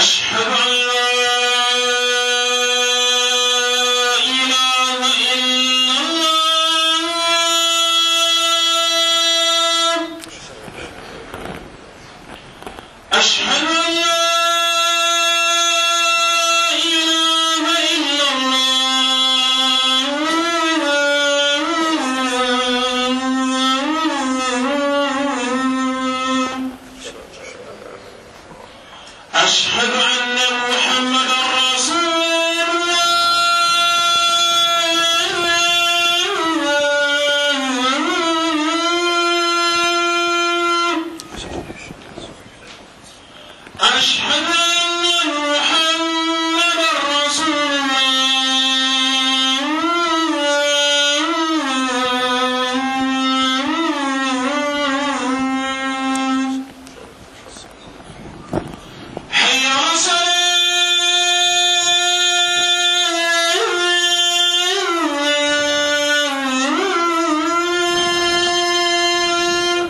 أشهد أن لا إله إلا الله أشهد أن لا إله إلا الله أشهد أن محمدا رسول الله أشهد أن محمدا رسول الله حي على الصلاة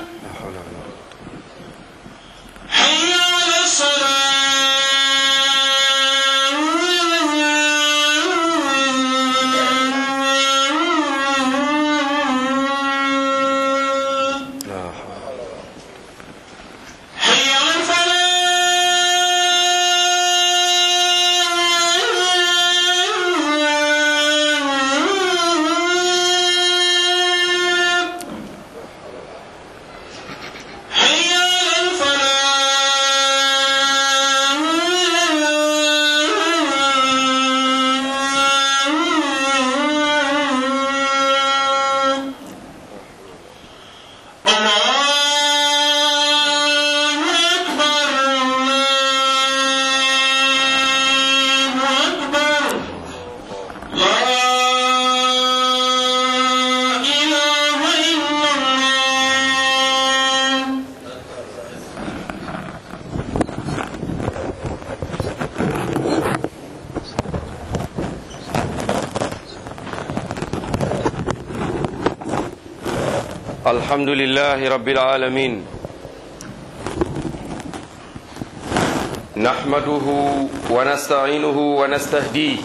حي على الصلاة حي على الفلاح حي على الفلاح الله أكبر الله أكبر لا إله إلا الله الحمد لله رب العالمين نحمده ونستعينه ونستهديه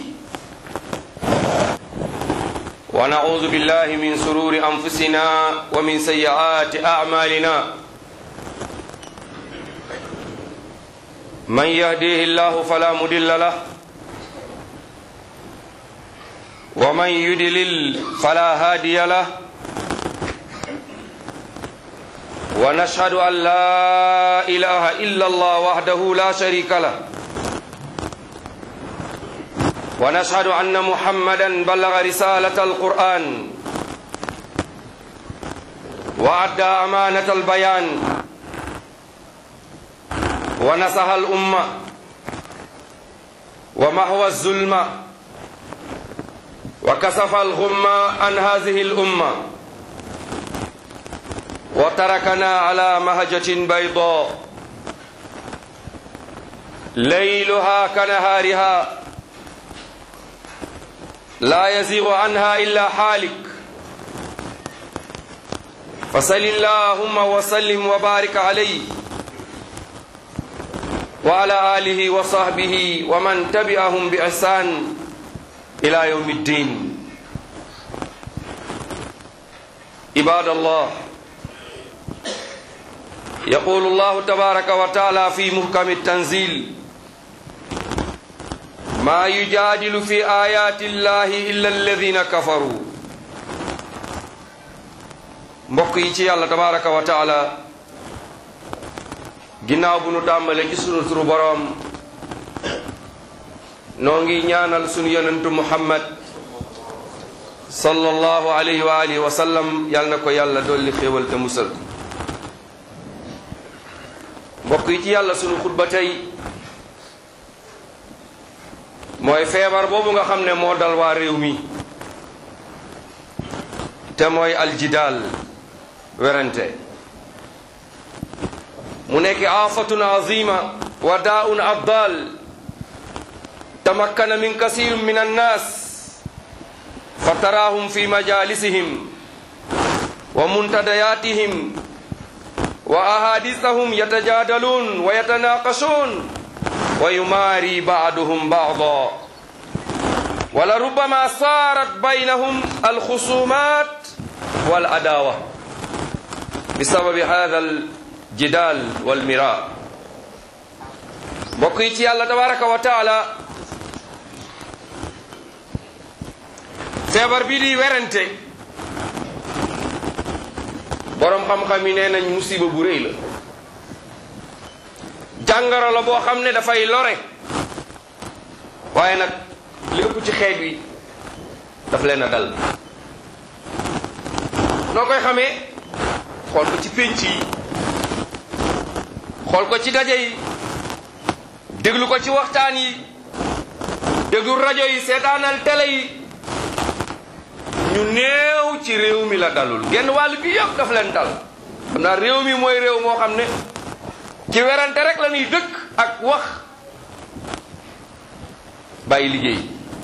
ونعوذ بالله من سرور أنفسنا ومن سيئات أعمالنا من يهديه الله فلا مضل له ومن يدلل فلا هادي له ونشهد أن لا إله إلا الله وحده لا شريك له ونشهد أن محمدا بلغ رسالة القرآن وأدى أمانة البيان ونصح الأمة ومحو الظلم وكسف الغم عن هذه الأمة وتركنا على مهجة بيضاء ليلها كنهارها لا يزيغ عنها إلا حالك فصل اللهم وسلم وبارك عليه وعلى آله وصحبه ومن تبعهم بإحسان إلى يوم الدين عباد الله يقول الله تبارك وتعالى في محكم التنزيل ما يجادل في آيات الله إلا الذين كفروا mbokk yi ci yàlla tabaraka wa taala ginnaaw bu nu tàmbale ci sunu turu boroom noo ngi ñaanal sunu yonentu muhammad sallallahu alayhi wa alihi wa sallam yàlla na ko yàlla dolli xéewal te musal mbokk yi ci yàlla sunu xutba tey mooy feebar boobu nga xam ne moo dal waa réew mi te mooy aljidaal werante mu nekk aafatun azima wa daaun abdal tamakkana min kasir min annas fa taraahum fi majalisihim wa muntadayatihim wa ahadithahum yatajadalun wa yatanaqashun wa yumaari baaduhum baada wala rubama saarat baynahum alxusumat wal adawa bisababi hada aljidal walmira mbokk yi ci yàlla tabaraka wa taala feebar bi di werante boroom xam-xam yi nee nañ musiba bu rëy la jàngoro la boo xam ne dafay lore waaye nag li ëpp ci xeet wi daf leen a dal noo koy xamee xool ko ci pénc yi xool ko ci daje yi déglu ko ci waxtaan yi déglu rajo yi seetaanal télé yi ñu néew ci réew mi la dalul genn wàll bi yëpp daf leen dal xam naa réew mi mooy réew moo xam ne ci werante rek la ñuy dëkk ak wax bàyyi liggéey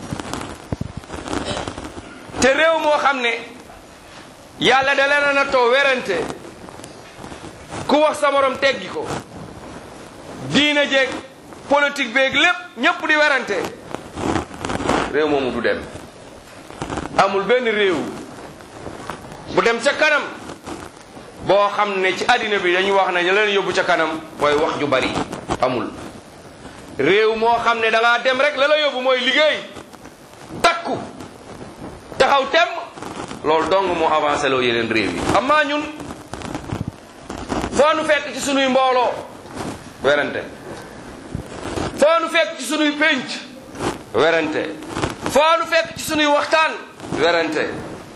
te réew moo xam ne yàlla da leen a nattoo werante ku wax sa morom teggi ko diina jeeg politique beeg lépp ñépp di werante réew moomu du dem amul benn réew bu dem ca kanam boo xam ne ci àddina bi dañuy wax ne ñu leen yóbbu ca kanam mooy wax ju bari amul réew moo xam ne da ngaa dem rek la la yóbbu mooy liggéey takku taxaw tem loolu dong moo avancé loo yeneen réew yi amaa ñun foo nu fekk ci sunuy mbooloo werante foo nu fekk ci sunuy pénc werante foo nu fekk ci sunuy waxtaan werante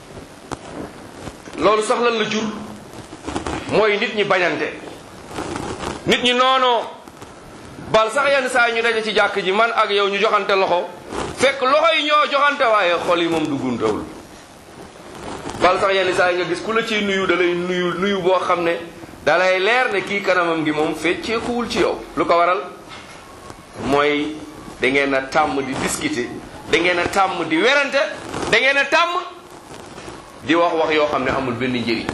loolu sax lan la jur mooy nit ñi bañante nit ñi noonoo bal sax yenn saa yi ñu daje ci jàkk ji man ak yow ñu joxante loxo fekk loxo yi ñoo joxante waaye xol yi moom duggantewul bal sax yenn saa yi nga gis ku la ciy nuyu da lay nuyu nuyu boo xam ne da lay leer ne kii kanamam gi moom fecceekuwul ci yow lu ko waral mooy da ngeen a tàmm di discuter da ngeen a tàmm di werante da ngeen a tàmm di wax wax yoo xam ne amul benn njëriñ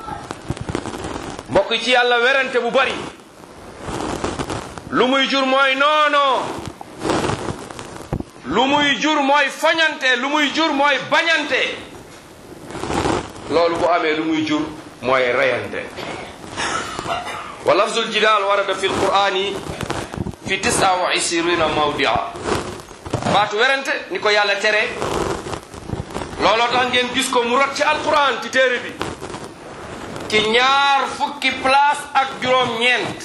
mbokk ci yàlla werante bu bari lu muy jur mooy noonoo lu muy jur mooy foñante lu muy jur mooy bañante loolu bu amee lu muy jur mooy reyante wa lafzul jidaal warada fi lqur'ani fi tisa wa isirina mawdia baatu werante ni ko yàlla tere looloo tax ngeen gis ko mu rot ci alquran ci téere bi ci ñaar fukki place ak juróom ñeent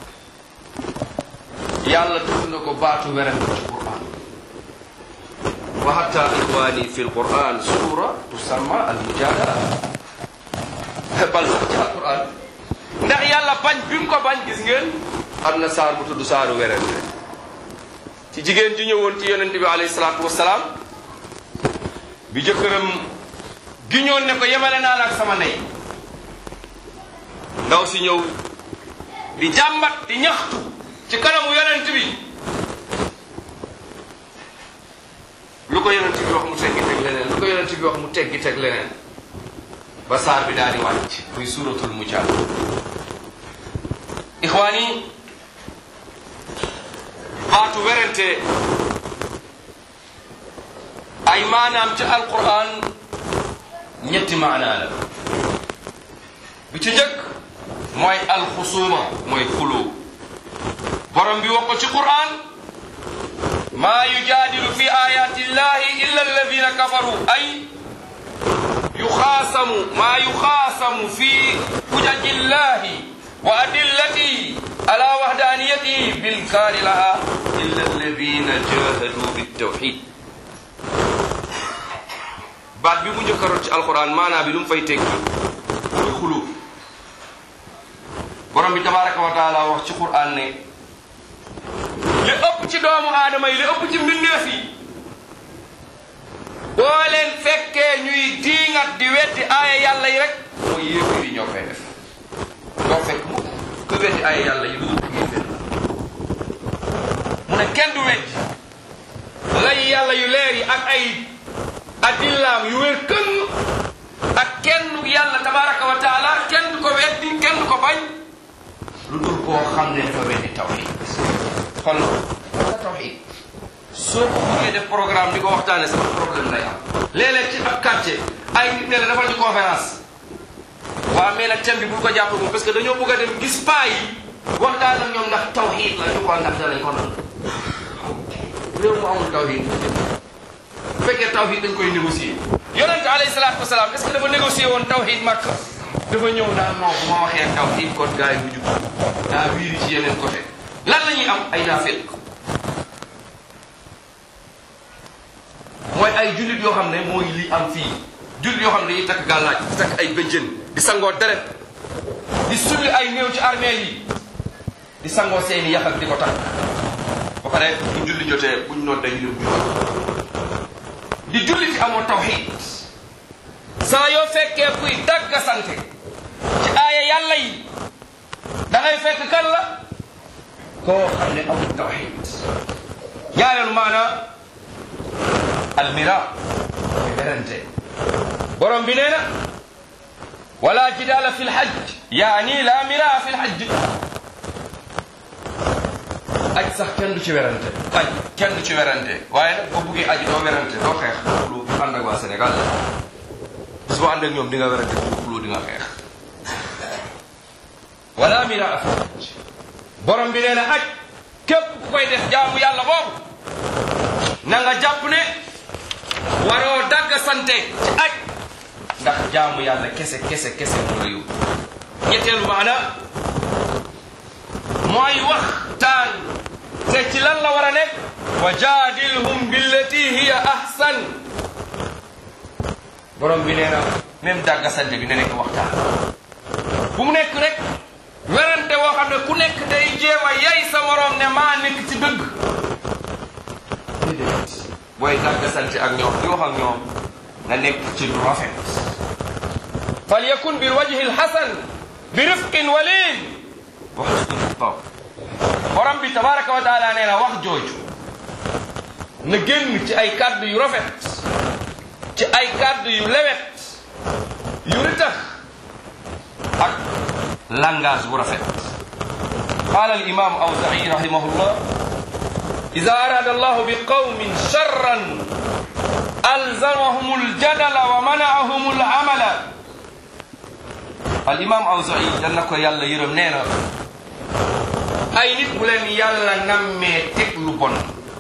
yàlla tudd na ko baatu werante ci quran wa hatta ixwani fi lquran sura tusamma almujadala bal sax ci alquran ndax yàlla bañ bi mu ko bañ gis ngeen am na saar bu tudd saaru werante ci jigéen ji ñëwoon ci yonente bi alayhi salaatu wasalaam bi jëkkëram giñoon ne ko yemale naa la ak sama ndey ndaw si ñëw di jàmbat di ñaxtu ci kanamu yonent bi lu ko yonent bi wax mu teggi teg leneen lu ko yonent bi wax mu teggi teg leneen ba saar bi daal di wàcc muy suuratul mujaadala ixwaani baatu werante ay maanaam ci alquran ñetti maanaa la bi ci njëkk mooy alxusuuma mooy xuloo borom bi wax ko ci quran maa yujaadilu fi ayati llahi illa alladina kafaru ay yuxaasamu maa yuxaasamu fi hujaji llahi wa adillatihi ala wahdaniyatihi bilkaari laha illa alladina jahadu bitawxid baat bi mu njëkkaroon ci alquran maanaa bi lu mu fay tekki mooy xulu borom bi tabaraka wa taala wax ci quran ne li ëpp ci doomu aadama yi li ëpp ci mbindeef yi boo leen fekkee ñuy diingat di weddi aaya yàlla yi rek mooy yéefir yi ñoo koy def doo fekk mu ku weddi aaya yàlla yi lu dul yéefir la mu ne kenn du weddi lay yàlla yu leer yi ak ay adillaam yu wér këng ak kenn yàlla tabaraka wa taala kenn du ko weddi kenn du ko bañ lu dul koo xam ne dafa weddi tawhid xol soo ko buggee def programme di ko waxtaane sama problème lay am léeg-léeg ci ab quartier ay nit ne la defal ñu conférence waaw mais nag thème bi bul ko jàpp moom parce que dañoo bëgg a dem gis paa yi waxtaan ak ñoom ndax tawxiid la ñu xool ndax danañ ko nangu réew mu amul tawxiid bu fekkee tawxiid dañ koy négocier yonente alayhi salaatu wasalaam est ce que dafa négocier woon tawxiid Makka dafa ñëw naan non bu ma waxee tawxiid kon gars yi bu jub daa wiiri ci yeneen côté lan la ñuy am ay naafeq mooy ay jullit yoo xam ne mooy li am fii jullit yoo xam ne dañuy takk gàllaaj di takk ay bëjjën di sangoo deret di sulli ay néew ci armée yi di sangoo seeni yax ak di ko takk ba pare bu julli jotee buñ noon dañu dem julli di julli ci amoo tawxiid saa yoo fekkee kuy dagga sante ci aaya yàlla yi da ngay fekk kan la koo xam ne amul tawxiid ñaareelu maana almira berante borom bi nee na wala jidaala fi lhajj yaani la mira fi lhajj aj sax kenn du ci werante aj kenn du ci werante waaye nag boo buggee aji doo werante doo xeex lu ànd ak waa Sénégal la bis boo ànd ak ñoom di nga werante bu xuloo di nga xeex wala mira fi lhajj borom bi nee na aj képp ku koy def jaamu yàlla boobu na nga jàpp ne waroo dagg sante ci aj ndax jaamu yàlla kese kese kese mu la yóbbu ñetteelu maana mooy waxtaan te ci lan la war a nekk wa jaadilhum billati hiya ahsan borom bi nee na même dagg sante bi na nekk waxtaan bu mu nekk rek werante woo xam ne ku nekk day jéem a yay sa morom ne maa nekk ci dëgg booy dagg sante ak ñoom di wax ak ñoom na nekk ci lu rafet fal yakun bil wajhi al hasan bi rifqin walin wa husnul xitab borom bi tabaraka wa taala nee na wax jooju na génn ci ay kàddu yu rafet ci ay kàddu yu lewet yu ritax ak langage bu rafet قال الإمام أوزعي رحمه الله إذا أراد الله بقوم شرا ألزمهم الجدل ومنعهم العمل الإمام أوزعي جنك يلا يرم نينا أي نit bu leen yàlla nammee teg lu bon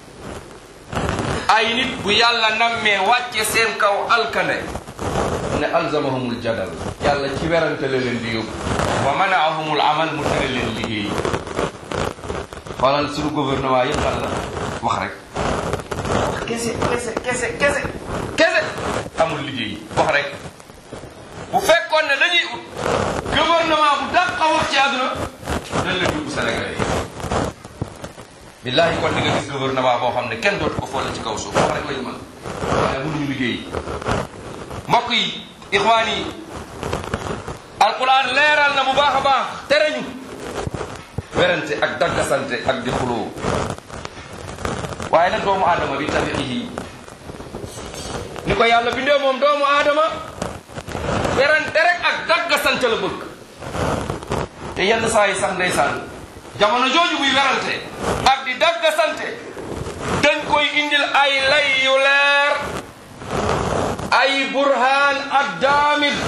ay nit bu yàlla nammee wàcce seen kaw alkane ne alzamahumul jadal yàlla ci werante la leen di yóbbu wa manaahumul amal mu tere leen liggéey xoolal suñu gouvernement yëpp lan la wax rek wax kese kese kese kese kese amul liggéey wax rek bu fekkoon ne dañuy ut gouvernement bu dàq a wax ci àdduna dañ la dugg Sénégal yi billahi kon di nga gis gouvernement boo xam ne kenn dootu ko foole ci kaw suuf wax rek lañu mën waaye mënuñu liggéey mbokk yi ixwaan yi alquran leeral na bu baax a baax tere ñu werante ak daggasante ak di xuloo waaye nag doomu aadama bi tabiihi ni ko yàlla bindee moom doomu aadama werante rek ak daggasante la bëgg te yenn saa yi sax ndeysaan jamono jooju muy werante ak di daggasante dañ koy indil ay lay yu leer ay burhaan ak daamir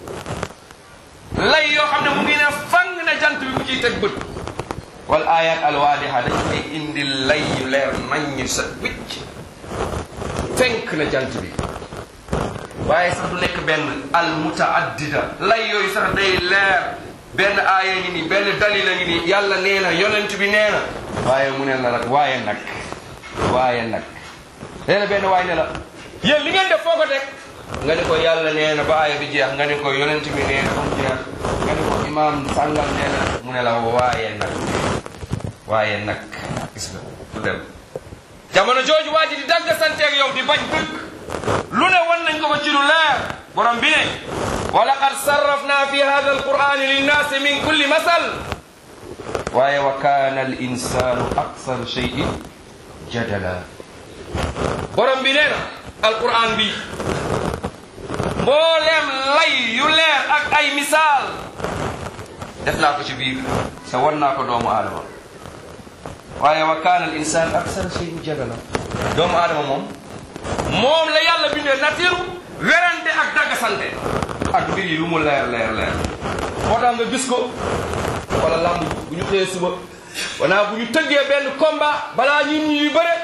lay yoo xam ne mu ngi ne fang na jant bi mu ciy teg bët wal ayat alwaadiha dañ koy indil lay yu leer naññ sa wicc fenk na jant bi waaye sax du nekk benn al mutaaddida lay yooyu sax day leer benn aaya ngi ni benn dalila ngi ni yàlla nee na yonent bi nee na waaye mu ne la nag waaye nag waaye nag nee na benn waay ne la yéen li ngeen def foo ko teg nga ne ko yàlla nee na ba aaya bi jeex nga ne ko yonent bi nee na ba mu jeex nga ne ko imaam sàngal nee na mu ne la waaye nag waaye nag gis nga du dem jamono jooju waa ji di dagg santeeg yow di bañ dëgg lu ne wan nañ ko ko ci lu leer borom bi ne wa laqad sarrafna fi hada alqurani linnaasi min kulli masal waaye wa kaana al insanu aksar cheyin jadala borom bi nee na alquran bi mbooleem lay yu leer ak ay misaal def naa ko ci biir sa wan naa ko doomu aadama waaye wa kaana al insan aksar cheyin jadala doomu aadama moom moom la yàlla bindee nature werante ak daggasante ak mbir yi lu mu leer leer leer moo tax nga gis ko wala lamb bu ñu xëyee suba wanaa bu ñu tëggee benn combat balaa ñun ñi yu bëre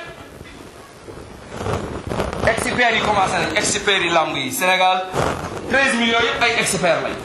experts yi commencé nañ experts yi lamb yi Sénégal 13 millions yëpp ay experts lañ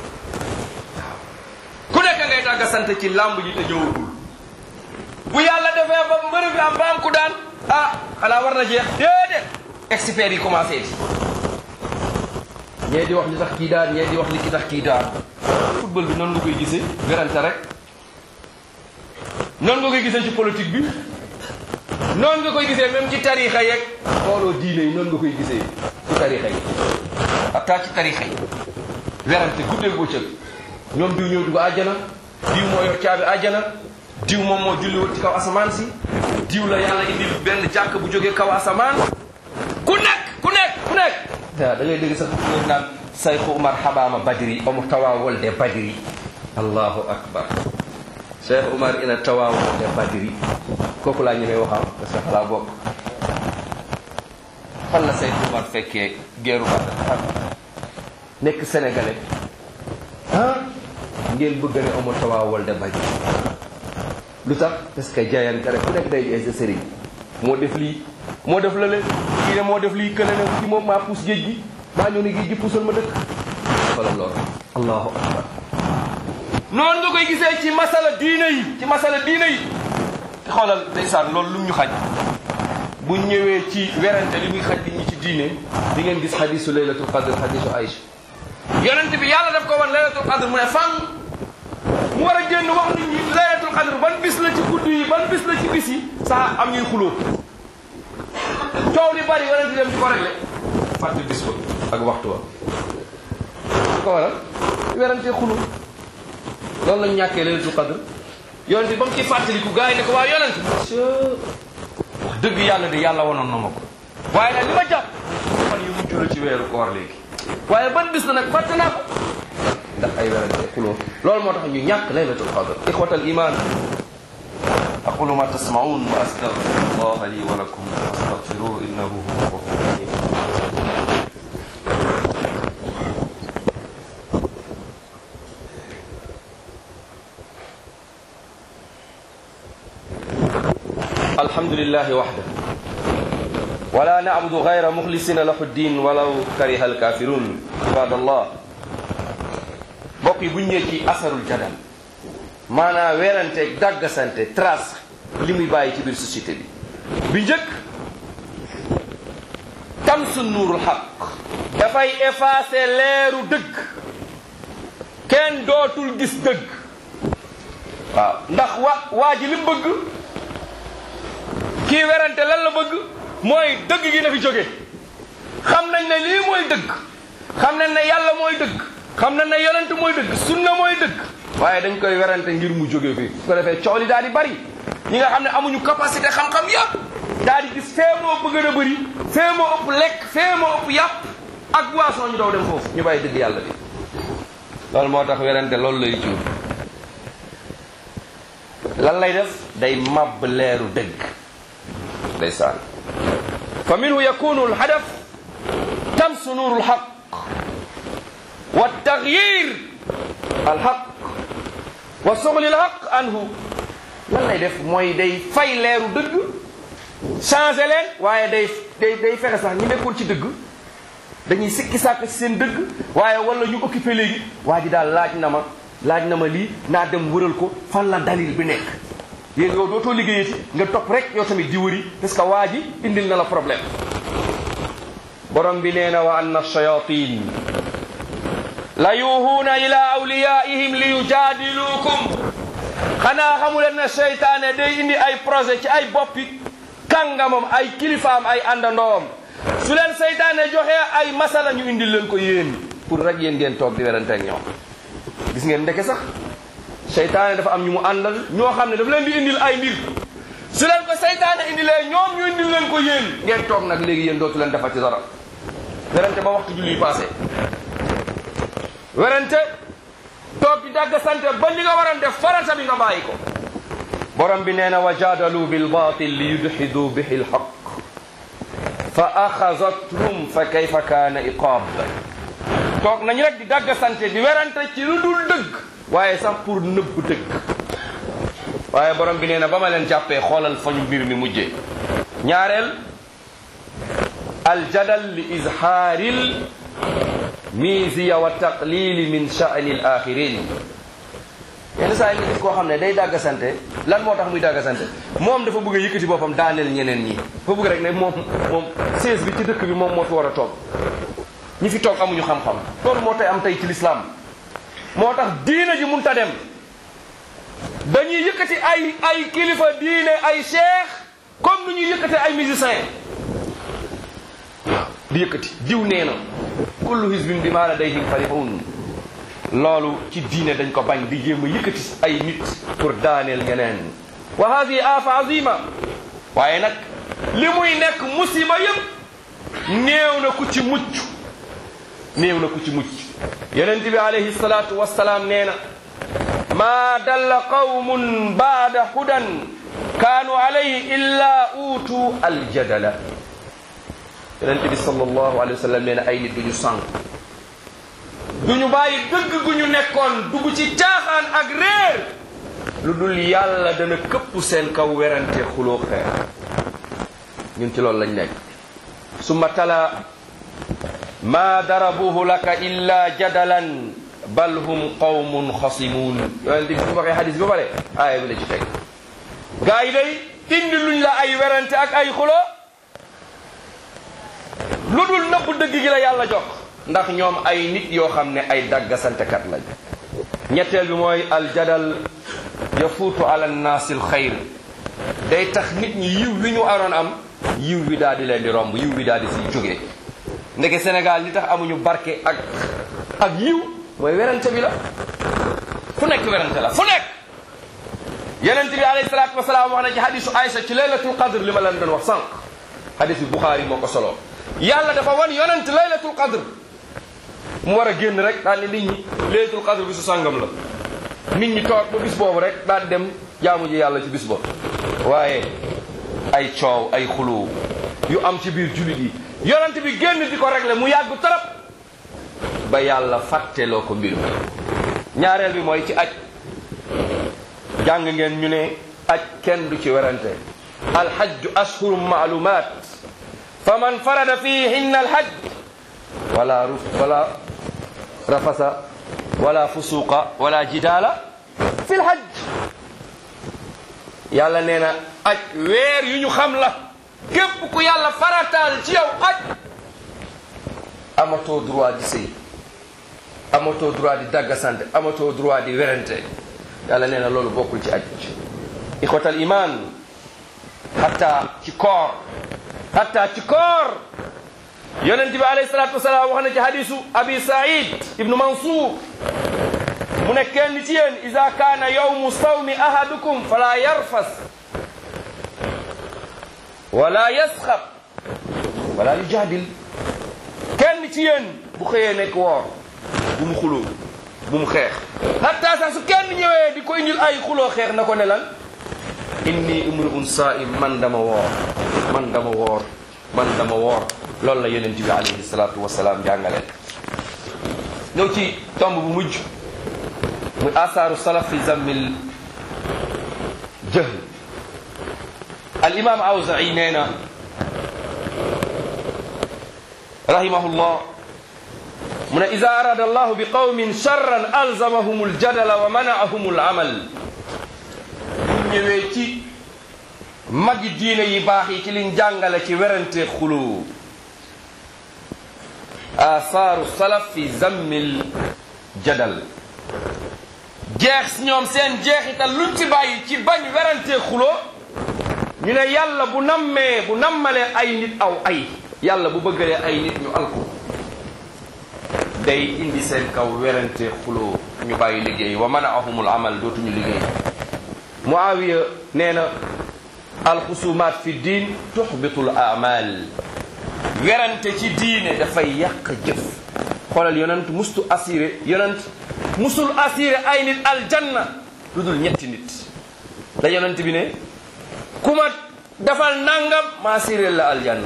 ku nekk ngay daggasante ci lamb ji te ñëwagul bu yàlla defee ba mbërë bi am ba am ku daan ah xanaa war na jeex déedéet experts yi commencé di ñee di wax li tax kii daan ñee di wax li ki tax kii daan football bi noonu nga koy gisee werante rek noonu nga koy gisee ci politique bi noonu nga koy gisee même ci tarixa yeeg xooloo diine yi noonu nga koy gisee ci tarixa yi atta ci tarixa yi werante guddeeg bëccëg ñoom diw ñëw dugg àjjana diw moo yor caabi àjjana diw moom moo julliwul ci kaw asamaan si diw la yàlla indi benn jàkk bu jógee kaw asamaan ku nekk ku nekk ku nekk da da ngay dégg sax ñoom naan sayxu umar xabaama badiri omo tawa wolde badiri allahu akbar cheikh umar ina tawa wolde badiri kooku laa ñemee waxam parce que xalaa bokk fan la sayxu umar fekkee geeru Badar fan nekk sénégalais ah ngeen bëgg ne omo tawa wolde badiri lu tax parce que jaayante rek ku nekk day di sa sëriñ moo def lii moo def lële kii ne moo def lii kële ne ci moom maa puus géej gi maa ñëw ne géej gi puusal ma dëkk wala loolu allahu akbar noonu nga koy gisee ci masala diine yi ci masala diine yi te xoolal ndeysaan loolu lu ñu xaj bu ñëwee ci werante li muy xaj li ñu ci diine di ngeen gis xadisu laylatul qadr xadisu Aïcha yonent bi yàlla daf ko wan laylatul qadr mu ne fan mu war a génn wax nit ñi laylatul qadr ban bis la ci guddi yi ban bis la ci bis yi saa am ñuy xuloo coow li bari yonent dem di ko réglé fàtte bis ba ak waxtu wa su ko waral werante xulu loolu lañ ñàkkee laylatul qadr yonent ba mu ci fàttaliku gars yi ne ko waa yonent wax dëgg yàlla de yàlla wanoon na ma ko waaye nag li ma jàpp fan yu mujj la ci weeru koor léegi waaye ban bis la nag fàtte naa ko ndax ay werante xuloo loolu moo tax ñu ñàkk laylatul qadr ixwatal iman aqulu ma tasmaun wa astaghfirullah li wa lakum fastaghfiruhu innahu huwa ghafurur rahim الحمد لله وحده ولا نعبد غير مخلصين له الدين ولو كره الكافرون عباد الله bokk yi bu ñëwee ci asarul jadal maanaam weerante daggasante trace li muy bàyyi ci biir société bi bi njëkk tamsu nuurul xaq dafay effacer leeru dëgg kenn dootul gis dëgg waaw ndax wa waa ji li mu bëgg kii werante lan la bëgg mooy dëgg gi na fi jóge xam nañ ne lii mooy dëgg xam nañ ne yàlla mooy dëgg xam nañ ne yonent mooy dëgg sunna mooy dëgg waaye dañ koy werante ngir mu jóge fi su ko defee coow li daal di bari ñi nga xam ne amuñu capacité xam-xam yëpp daal di gis fee moo bëgg a bëri fee moo ëpp lekk fee moo ëpp yàpp ak boisson ñu daw dem foofu ñu bàyyi dëgg yàlla bi loolu moo tax werante loolu lay jur lan lay def day màbb leeru dëgg ndeysaan fa minhu yakunu alhadaf tamsu nuuru alhaq wa tagyir alhaq wa soxli alhaq anhu lan lay def mooy day fay leeru dëgg changé leen waaye day day day fexe sax ñi nekkoon ci dëgg dañuy sikki sàkk ci seen dëgg waaye wala ñu occupé léegi waa ji daal laaj na ma laaj na ma lii naa dem wëral ko fan la dalil bi nekk yéen yow dootoo liggéeyati nga topp rek yow tamit di wëri parce que waa ji indil na la problème borom bi nee na wa anna shayatin la yuhuuna ila awliyaihim li yujaadiluukum xanaa xamuleen ne seytaane day indi ay projet ci ay boppi kàngamam ay kilifaam ay àndandoom su leen seytaane joxee ay masala ñu indil leen ko yéen pour rek yéen ngeen toog di werante ak ñoom gis ngeen ndeke sax seytaane dafa am ñu mu àndal ñoo xam ne dafa leen di indil ay mbir su leen ko seytaane indilee ñoom ñu indil leen ko yéen ngeen toog nag léegi yéen dootu leen defati dara werante ba waxtu julli passé werante toog di dagg sante ba li nga waroon def farata bi nga bàyyi ko borom bi nee na wa jaadalu bil batil li yudxidu bihi l xaq fa axazathum fa kayfa kaana iqaab toog nañu rek di dagg sante di werante ci lu dul dëgg waaye sax pour nëbb dëgg waaye borom bi nee na ba ma leen jàppee xoolal fa ñu mbir mi mujjee ñaareel aljadal li izhaaril miisiya wa taqlili min sha'ni al axirin yenn saa yi nga gis koo xam ne day dàggasante lan moo tax muy dàggasante moom dafa bëgg a yëkkati boppam daaneel ñeneen ñi dafa bëgg rek ne moom moom sées bi ci dëkk bi moom moo fi war a toog ñi fi toog amuñu xam-xam loolu moo tey am tey ci lislaam moo tax diina ji munta dem dañuy yëkkati ay ay kilifa diine ay cheikh comme nu ñuy yëkkati ay musiciens di yëkkati diw nee na kullu hizbin bi maa ladayhim farihun loolu ci diine dañ ko bañ di jéem a yëkkati ay nit pour daaneel ñeneen wa hadihi afa azima waaye nag li muy nekk musiba yëpp néew na ku ci mucc néew na ku ci mucc yonent bi alayhi salaatu wassalaam nee na maa dalla qawmun baada hudan kaanu alayhi illa uutu aljadala yonent bi sallallahu alayhi wa sallam nee na ay nit duñu sànq duñu bàyyi dëgg gu ñu nekkoon dugg ci caaxaan ak réer lu dul yàlla dana këpp seen kaw werante xuloo xeer ñun ci loolu lañ nekk summa tala ma darabuhu laka illa jadalan bal hum qawmun xasimun yonent bi su waxee xadis bi ba pare aaya bi la ci teg gaa yi day indi luñ la ay werante ak ay xuloo lu dul nëbb dëgg gi la yàlla jox ndax ñoom ay nit yoo xam ne ay daggasantekat lañ ñetteel bi mooy aljadal yafuutu ala nnaasi alxayr day tax nit ñi yiw wi ñu aroon am yiw wi daal di leen di romb yiw wi daal di siy jógee ndeke Sénégal li tax amuñu barke ak ak yiw mooy werante bi la fu nekk werante la fu nekk yonent bi alayhi salaatu wasalaam wax na ci hadisu Aïcha ci laylatul qadr li ma leen doon wax sànq hadis bi Buxaari moo ko solo yàlla dafa wan yonent laylatul qadr mu war a génn rek daal ne nit ñi laylatul qadr bi su sàngam la nit ñi toog ba bis boobu rek daal dem jaamu ji yàlla ci bis boobu waaye ay coow ay xulu yu am ci biir jullit yi yonent bi génn di ko régler mu yàgg trop ba yàlla fàtteloo ko mbir mi ñaareel bi mooy ci aj jàng ngeen ñu ne aj kenn du ci werante alhajju ashhurum maalumaat fa man farada fihinna alhajj wala ruf wala rafasa wala fusuqa wala jidaala fi lhajj yàlla nee na aj weer yu ñu xam la képp ku yàlla farataal ci yow aj amatoo droit di sëy amatoo droit di daggasante amatoo droit di werante yàlla nee na loolu bokkul ci aj ixwatal iman hatta ci koor hatta ci koor yonent bi alayhi salatu wasalaam wax na ci hadisu abi said ibnu mansour mu ne kenn ci yéen ida kaana yawmu sawmi ahadukum fala yarfas wala yasxab wala yujaadil kenn ci yéen bu xëyee nekk woor bu mu xuloo bu mu xeex hatta sax su kenn ñëwee di ko indil ay xuloo xeex na ko ne lan inni imru'un saa'im man dama woor man dama woor man dama woor loolu la yonent bi alayhi salaatu wasalaam jàngale ñëw ci tomb bu mujj muy asaaru salaf fi zammil jahl al imam awza'i nee na rahimahullah mu ne ida arada allahu bi qawmin charran alzamahum aljadala wa manaahum alamal bu ñëwee ci magi diine yi baax yi ci liñ jàngale ci werante xulu asaaru salaf fi zammil jadal jeex ñoom seen jeexital luñ ci bàyyi ci bañ werante xuloo ñu ne yàlla bu nammee bu nammalee ay nit aw ay yàlla bu bëggalee ay nit ñu alku day indi seen kaw werante xuloo ñu bàyyi liggéey wa manaahumul amal dootuñu liggéey muawiya nee na alxusumaat fi diin tuxbitul amal werante ci diine dafay yàq jëf xoolal yonent mustu assuré yonent musul assuré ay nit aljanna lu dul ñetti nit la yonent bi ne ku ma defal nangam ma assuré la aljanna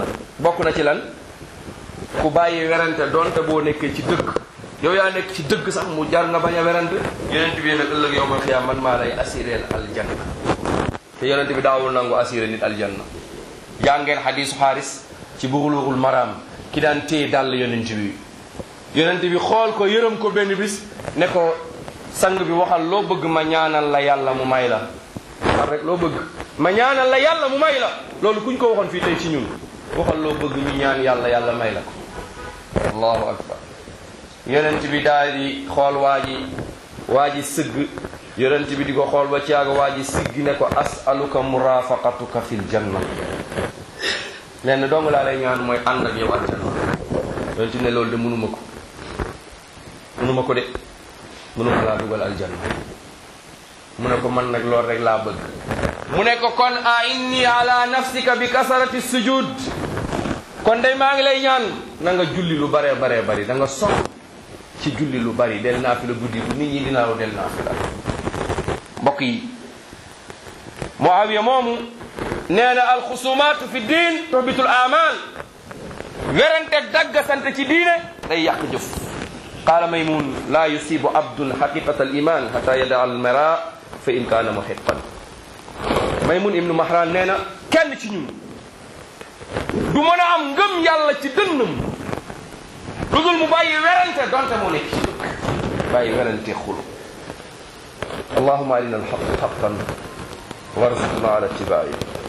bokk na ci lan ku bàyyi werante donte boo nekkee ci dëgg yow yaa nekk ci dëgg sax mu jar nga bañ a werante yonent bi nag ëllëg yow ma xiyaam man maa lay assuré aljanna te yonent bi daawul nangu assuré nit aljanna jàngeen xadiisu xaaris ci buxuluxul maraam ki daan téye dàll yonent bi yonent bi xool ko yërëm ko benn bis ne ko sang bi waxal loo bëgg ma ñaanal la yàlla mu may la waxal rek loo bëgg ma ñaanal la yàlla mu may la loolu kuñ ko waxoon fii tey ci ñun waxal loo bëgg ñu ñaan yàlla yàlla may la ko allahu akbar yonent bi daal di xool waa ji waa ji sëgg yonent bi di ko xool ba caaga waa ji siggi ne ko asaluka murafaqatuka fil janna lenn dong laa lay ñaan mooy ànd ak yow aljanna yonent bi ne loolu de mënuma ko mënuma ko de mënuma laa dugal aljanna mu ne ko man nag loolu rek laa bëgg mu ne ko kon a inni ala nafsika bi kasarati sujud kon day maa ngi lay ñaan na nga julli lu baree baree bari da nga sox ci julli lu bari del naa fi la guddi bu nit ñi dinaa lu del naa fi la mbokk yi Muawiya moomu nee na alxusumaatu fi diin tuhbitul amal werante dagga sant ci diine day yàq jëf qaala maymun laa yusibu abdun xaqiqata al iman xata yada al mara fa in kaana muhiqan maymun ibnu mahran nee na kenn ci ñun du mën a am ngëm yàlla ci dënnam lu dul mu bàyyi werante donte moo nekk ci dëkk bàyyi werante xulu allahuma arina alxaq xaqan warzuqna ala ittibaai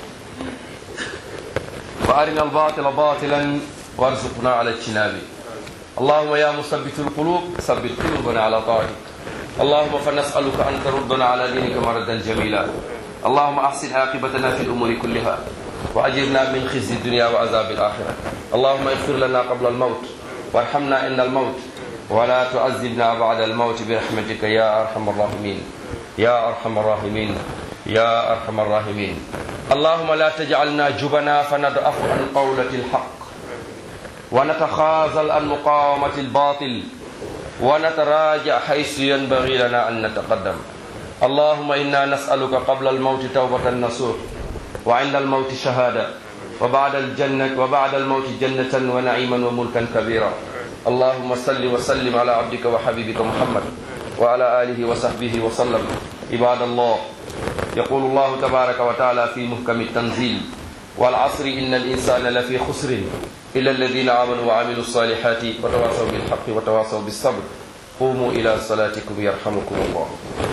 wa arina albatila batilan warzuqna ala ijtinabi اللهم يا مثبت القلوب ثبت قلوبنا على طاعتك اللهم فنسألك أن تردنا على دينك مردا جميلا اللهم أحسن عاقبتنا في الأمور كلها وأجرنا من خزي الدنيا وعذاب الآخرة اللهم اغفر لنا قبل الموت وارحمنا عند الموت ولا تعذبنا بعد الموت برحمتك يا أرحم الراحمين يا أرحم الراحمين يا أرحم الراحمين اللهم لا تجعلنا جبنا فندأف عن قولة الحق ونتخاذل عن مقاومة الباطل ونتراجع حيث ينبغي لنا أن نتقدم اللهم إنا نسألك قبل الموت توبة نصوح وعند الموت شهادة وبعد الجنة وبعد الموت جنة ونعيما وملكا كبيرا اللهم صل وسلم على عبدك وحبيبك محمد وعلى آله وصحبه وسلم عباد الله يقول الله تبارك وتعالى في محكم التنزيل والعصر إن الإنسان لفي خسر إلا الذين آمنوا وعملوا الصالحات وتواصوا بالحق وتواصوا بالصبر قوموا إلى صلاتكم يرحمكم الله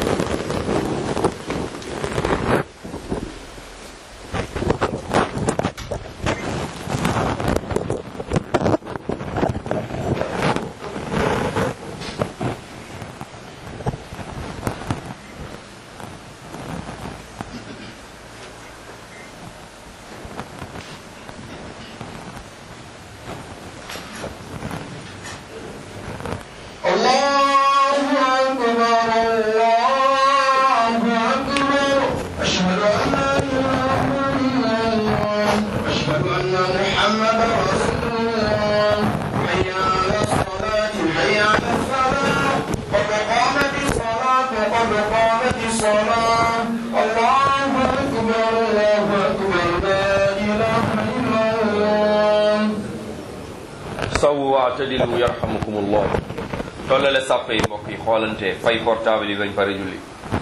الله أكبر الله أكبر أشهد أن لا إله إلا الله أشهد أن محمدا رسول الله حي على الصلاة حي على الفلاح قد قامت الصلاة قد قامت الصلاة الله أكبر الله أكبر لا إله إلا الله sawu waatadilu yarhamukumullah tollale sàpp yi mbokk yi xoolante fay portable yi bañ pare julli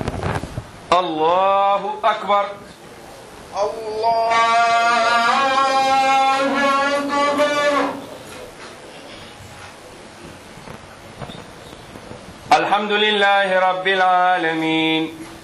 allahu akbar الله أكبر الحمد لله رب العالمين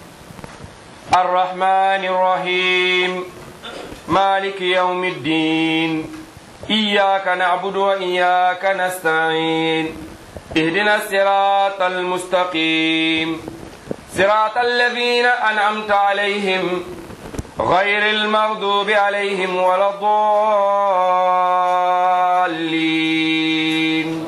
الرحمن الرحيم مالك يوم الدين إياك نعبد وإياك نستعين اهدنا الصراط المستقيم صراط الذين أنعمت عليهم غير المغضوب عليهم ولا الضالين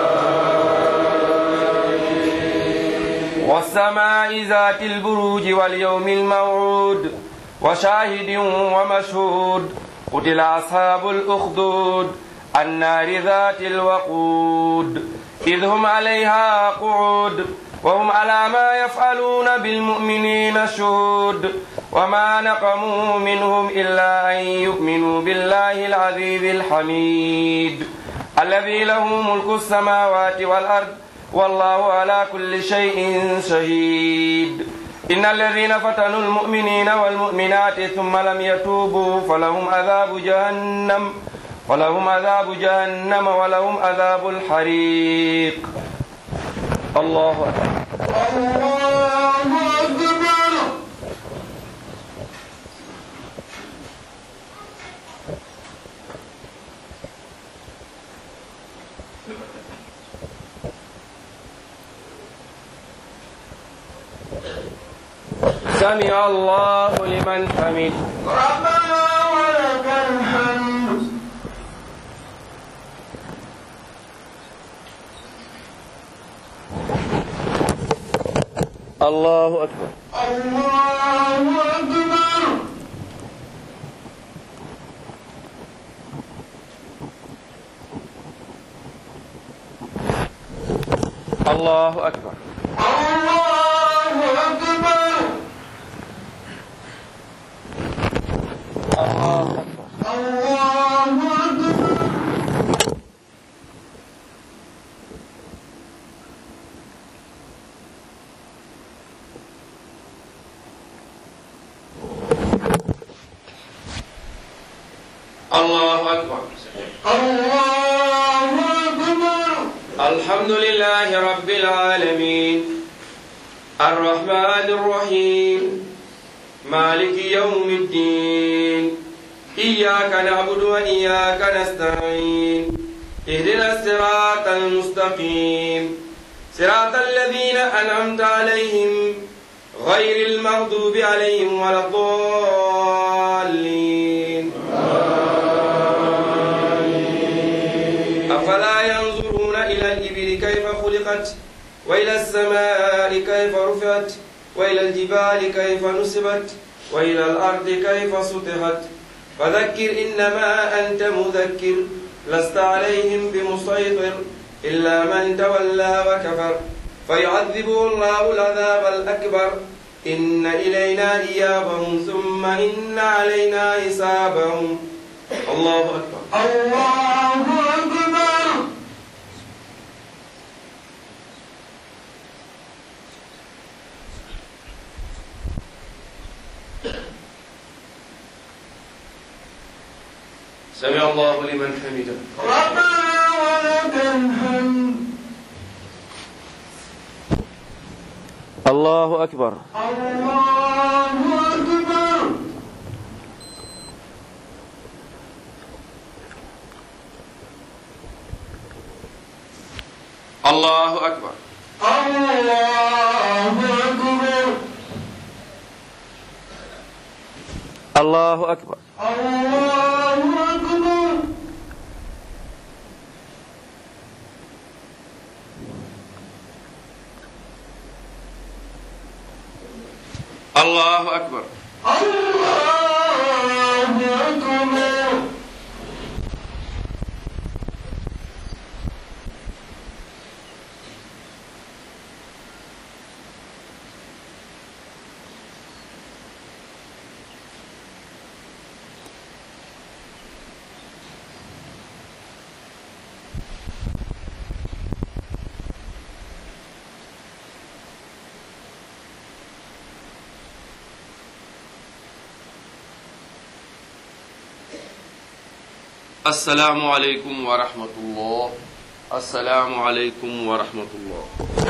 والسماء ذات البروج واليوم الموعود وشاهد ومشهود قتل أصحاب الأخدود النار ذات الوقود إذ هم عليها قعود وهم على ما يفعلون بالمؤمنين شهود وما نقموا منهم إلا أن يؤمنوا بالله العزيز الحميد الذي له ملك السماوات والأرض والله على كل شيء شهيد إن الذين فتنوا المؤمنين والمؤمنات ثم لم يتوبوا فلهم عذاب جهنم ولهم عذاب جهنم ولهم عذاب الحريق الله أكبر الله أكبر سمع الله لمن حمد ربنا ولك الحمد الله أكبر الله أكبر الله أكبر الله أكبر الله أكبر الله أكبر الله أكبر الله أكبر الحمد لله رب العالمين الرحمن الرحيم مالك يوم الدين إياك نعبد وإياك نستعين اهدنا الصراط المستقيم صراط الذين أنعمت عليهم غير المغضوب عليهم ولا الضالين أفلا ينظرون إلى الإبل كيف خلقت وإلى السماء كيف رفعت وإلى الجبال كيف نصبت وإلى الأرض كيف سطحت فذكر إنما أنت مذكر لست عليهم بمسيطر إلا من تولى وكفر فيعذبه الله العذاب الأكبر إن إلينا إيابهم ثم إن علينا حسابهم الله أكبر الله أكبر سمع الله لمن حمده ربنا ولك الحمد الله أكبر الله أكبر الله أكبر الله أكبر الله أكبر الله أكبر الله أكبر الله أكبر السلام عليكم ورحمة الله السلام عليكم ورحمة الله